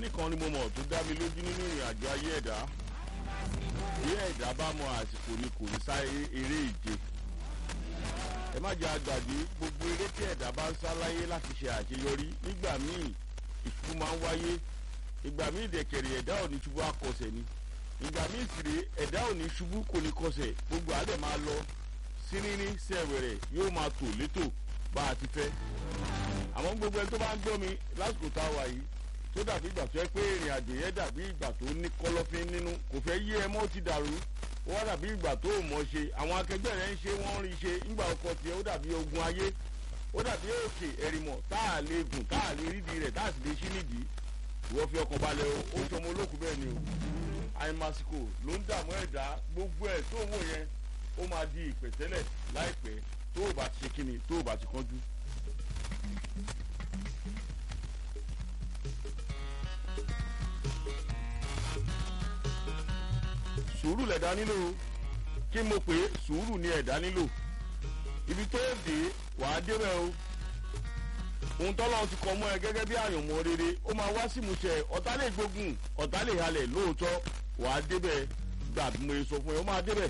kíní kan ni mo mọ̀ tó dá mi lójú nínú ìrìn àjò ayé ẹ̀dá bí ẹ̀dá bá mọ àsìkò ni kò ní sá eré ìje ẹ má jẹ́ àgbàdì gbogbo eré tí ẹ̀dá bá ń sá láyé láti ṣe àṣeyọrí nígbà míì ìṣubú máa ń wáyé ìgbà míì dẹ̀kẹ̀rẹ̀ ẹ̀dá ò ní ṣubú akọsẹ̀ ni ìgbà míì sì rèé ẹ̀dá ò ní ṣubú kò ní kọsẹ̀ gbogbo àdẹ̀ máa lọ síníní sẹ̀wẹ̀rẹ̀ yóò máa tò létò bá a ti fẹ́ àmọ́ gbogbo ẹni tó bá ń gbọ́ mi lásìkò tá a wà yìí tó dàbí ìgbà tó yẹ pé ìrìn àjò yẹn dàbí ìgbà tó ní kọ̀lọ̀fín nínú kò fẹ́ yé ẹ mọ́ ti dàrú ó wá dàbí ìgbà tó ò mọ̀ ṣe àwọn akẹgbẹ́ rẹ̀ ń ṣe wọ́n rí ṣe ńgbà ọkọ̀ tiẹ̀ ó dàbí ogun ayé ó dàbí òkè ẹ̀rìmọ̀ tá a lè gùn tá a lè rídìí rẹ̀ tá a sì lè ṣí nídìí ìwọ fi ọkàn balẹ̀ o ó sọmọ olókùn bẹ́ẹ̀ ni o àìmásìkò ló ń dààmú ẹ̀dá gbogbo ẹ̀ tó wò yẹn ó máa di ìpẹ̀tẹ́lẹ̀ láìpẹ́ tó o bá ti ṣe kíni tó o bá ti kánjú. sùúrù lẹ̀dá nílò kí mo pè é sùúrù ni ẹ̀dá nílò ibi tó dé wàá débẹ̀ o ohun tọ́lọ́run ti kọ mọ́ ẹ gẹ́gẹ́ bí àyànmọ́ rere ó máa wá sí ìmúṣẹ ọ̀tá lè gbógun ọ̀tá lè halẹ̀ lóòótọ́ wàá débẹ̀ gbà bí mo yẹ sọ fún ẹ ó máa débẹ̀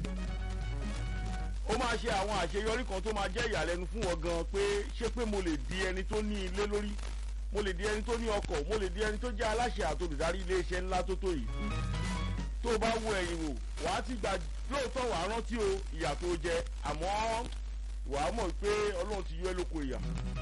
ó máa ṣe àwọn àṣeyọrí kan tó máa jẹ́ ìyàlẹ́nu fún wọn gan pé ṣé pé mo lè di ẹni tó ní ilé lórí mo lè di ẹni tó ní ọkọ̀ mo lè di ẹni tó jẹ́ aláṣẹ àtolùdarí iléeṣẹ́ ńlá tó tó yìí tó o bá wo ẹ̀yìn wò wàá ti gbà lóòótọ́ wàá rántí o ìyà tó jẹ àmọ́ wàá mọ̀ pé ọlọ́run ti yọ ẹ́ lóko ìyà.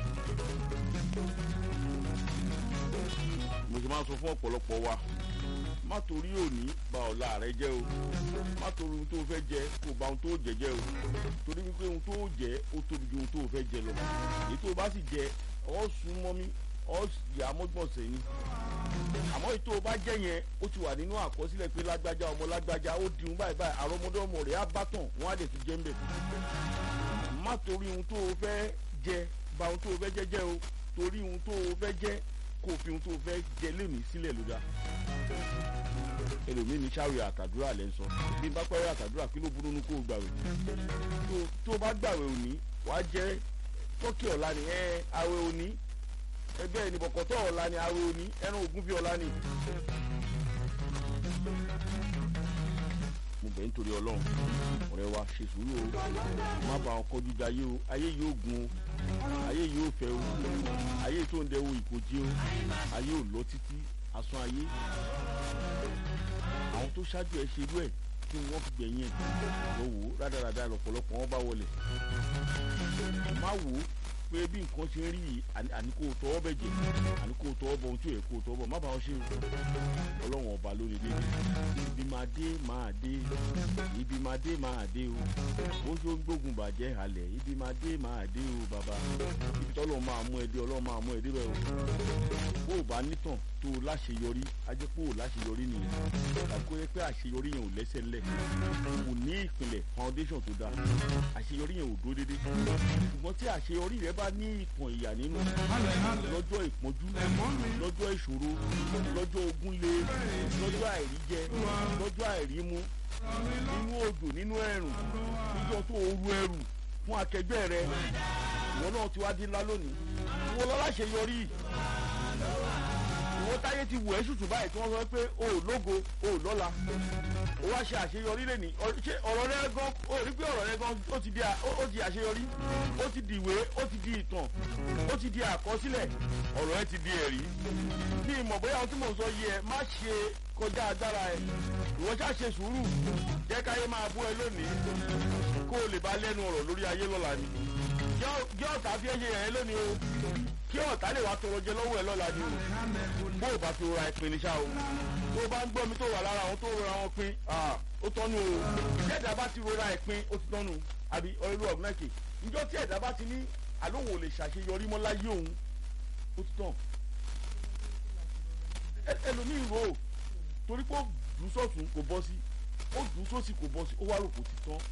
mo ṣe máa ń sọ fún ọ̀pọ̀lọpọ̀ wa má torí òní ba ọ̀la rẹ jẹ́ o má torí ohun tó fẹ́ jẹ kó ba ohun tó jẹ jẹ́ o torí wípé ohun tó jẹ ó tóbi ju ohun tó fẹ́ jẹ lọ èyí tó bá sì jẹ ọ́ sún mọ́ mi ọ́ yà á mọ́gbọ̀nsẹ̀ ni àmọ́ ètò ọba jẹ́ yẹn ó ti wà nínú àkọsílẹ̀ pé lágbájá ọmọ lágbájá ó di ohun báyìí báyìí àrọ́mọdé ọmọ rẹ̀ á bá tàn wọ́n á lè fi jẹ́ ń bẹ̀. má torí ohun tó o fẹ́ jẹ ba ohun tó o fẹ́ jẹ jẹ́ o torí ohun tó o fẹ́ jẹ kó o fi ohun tó o fẹ́ jẹ lónìí sílẹ̀ ló dá. ẹlòmíín ní sáré àtàdúrà lẹ́ ń sọ bí n bá pẹ́rẹ́ àtàdúrà kí ló burú nu kó o gbàwé tó o bá gbàwé òní wàá jẹ tọ́kì ọ̀la ni ẹ àwẹ̀ òní ẹgbẹ́ ẹni bọ̀kọ̀tọ̀ ọ̀la ni awo ni ẹran ògún fi ọ̀la ni. mo bẹ̀ nítorí ọlọ́run ọ̀rẹ́ wa ṣe sùúrù o má bàa ọkọ̀ jíjà ayé o ayé yóò gun o ayé yóò fẹ́ o ayé tó ń dẹ́wọ́ ìkojì o ayé ò lọ títí asán ayé àwọn tó ṣáájú ẹ ṣerú ẹ kí wọ́n fi gbẹ̀yìn ẹ̀ lọ wò ó rádaràda lọ́pọ̀lọpọ̀ wọn bá wọlé má wò ó pé bí nǹkan ṣe ń rí yìí àní kò tọwọ́ bẹ̀ jẹ́ àní kò tọwọ́ bọ̀ ohun tí ò yẹ kò tọwọ́ bọ̀ má bàa ṣe o ọlọ́run ọba lórí dé ibi máa dé máa dé ibi máa dé máa dé o bó ṣe ń gbógun bàjẹ́ halẹ̀ ibi máa dé máa dé o bàbá ibi tọ́lọ́ máa mú ẹ dé ọlọ́run máa mú ẹ dé bẹ́ẹ̀ o bó o bá nítàn tó o láṣeyọrí ajẹ́ pé o láṣeyọrí nìyẹn tàbí kó yẹ pé àṣeyọrí yẹn ò lẹ́sẹ̀ ńlẹ̀ kò ní ìpìlẹ̀ foundation tó dáa àṣeyọrí yẹn ò dúró déédéé ṣùgbọ́n tí àṣeyọrí rẹ bá ní ìtàn ìyà nínú lọ́jọ́ ìpọ́njú lọ́jọ́ ìṣòro lọ́jọ́ ogunlé lọ́jọ́ àìríjẹ lọ́jọ́ àìrímu nínú òjò nínú ẹ̀rùn níjọ́ tó oru ẹrù fún akẹgbẹ́ rẹ ìwọ náà ti wá dín ńlá lónìí ìwọ lọ́la ṣe yọrí ìwọ táyé ti wù ẹ́ ṣùtù báyìí tí wọ́n sọ pé o ò lógo o ò lọ́la o wá ṣe àṣeyọrí lẹ́ni ṣé ọ̀rọ̀ rẹ gan o rí pé ọ̀rọ̀ rẹ gan ó ti di ó ti àṣeyọrí ó ti di ìwé ó ti di ìtàn ó ti di àkọsílẹ̀ ọ̀rọ̀ ẹ ti di ẹ̀rí ní ìmọ̀ bóyá ohun tí mò ń sọ yìí ẹ má ṣe kọjá agbára ẹ ìwọ ṣá ṣe sùúrù jẹ́ káyé máa bú ẹ lónìí kó o lè bá lẹ́nu ọ̀rọ̀ lórí ayé lọ́la ni jẹ́ ọ̀tá fi ẹ ṣe yẹn lónìí o kí ọ̀tá lè wá tọrọ jẹ lọ́wọ́ ẹ lọ́la ni o bó o bá fi ra ìpín ní ṣá o tó o bá ń gbọ́ mi tó wà lára àwọn tó rọra wọn pín ó tọ́nu o jẹ́dá bá ti rọra ìpín ó ti tọ́nu àbí ọ̀rẹ́lú ọ̀gbìnàkè njọ́ tí ẹ̀dá bá ti ní àlóhùn ò lè ṣàṣeyọrí mọ́ láyé òun ó ti tàn ẹlòmíì rò ó torí pé ó dùn sọ́tún kò bọ́ sí ó dùn sósì kò bọ́ sí ó wá rò kò ti tán.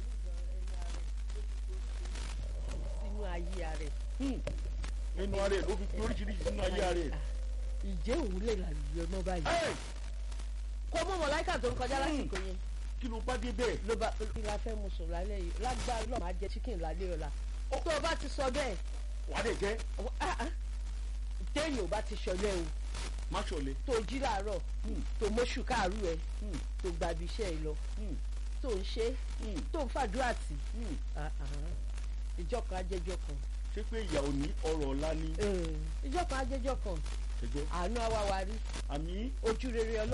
sínú ayé rẹ̀. nínú ara ẹ̀ ló fi pín oríṣiríṣi sínú ayé ara ẹ̀. ìjẹ́ òun lè làlùyọ náà báyìí. kó mọ̀ mọ̀ láìka tó ń kọjá lásìkò yẹn. kí ló bá dé bẹ́ẹ̀. ló bá kí la fẹ́ mu sùn lálẹ́ yìí lágbára náà máa jẹ chicken lálẹ́ ọ̀la. tó o bá ti sọ bẹ́ẹ̀. wà á lè jẹ́. téèyàn ò bá ti ṣọlẹ́ o má ṣọ̀lẹ. tó jí láàárọ̀ tó mọ́ṣù káàrú ẹ tó gbàbí iṣẹ́ ẹ lọ tó ń ṣe tó ń fàdúrà tì Ah, ah. ìjọ kan ajẹjọ kan ṣé pé ìyá ò ní ọrọ̀ ọ̀la ní ìjọ kan ajẹjọ kan ṣẹjọ́ àánú àwa wa rí àmì ojú rere ọlọ́run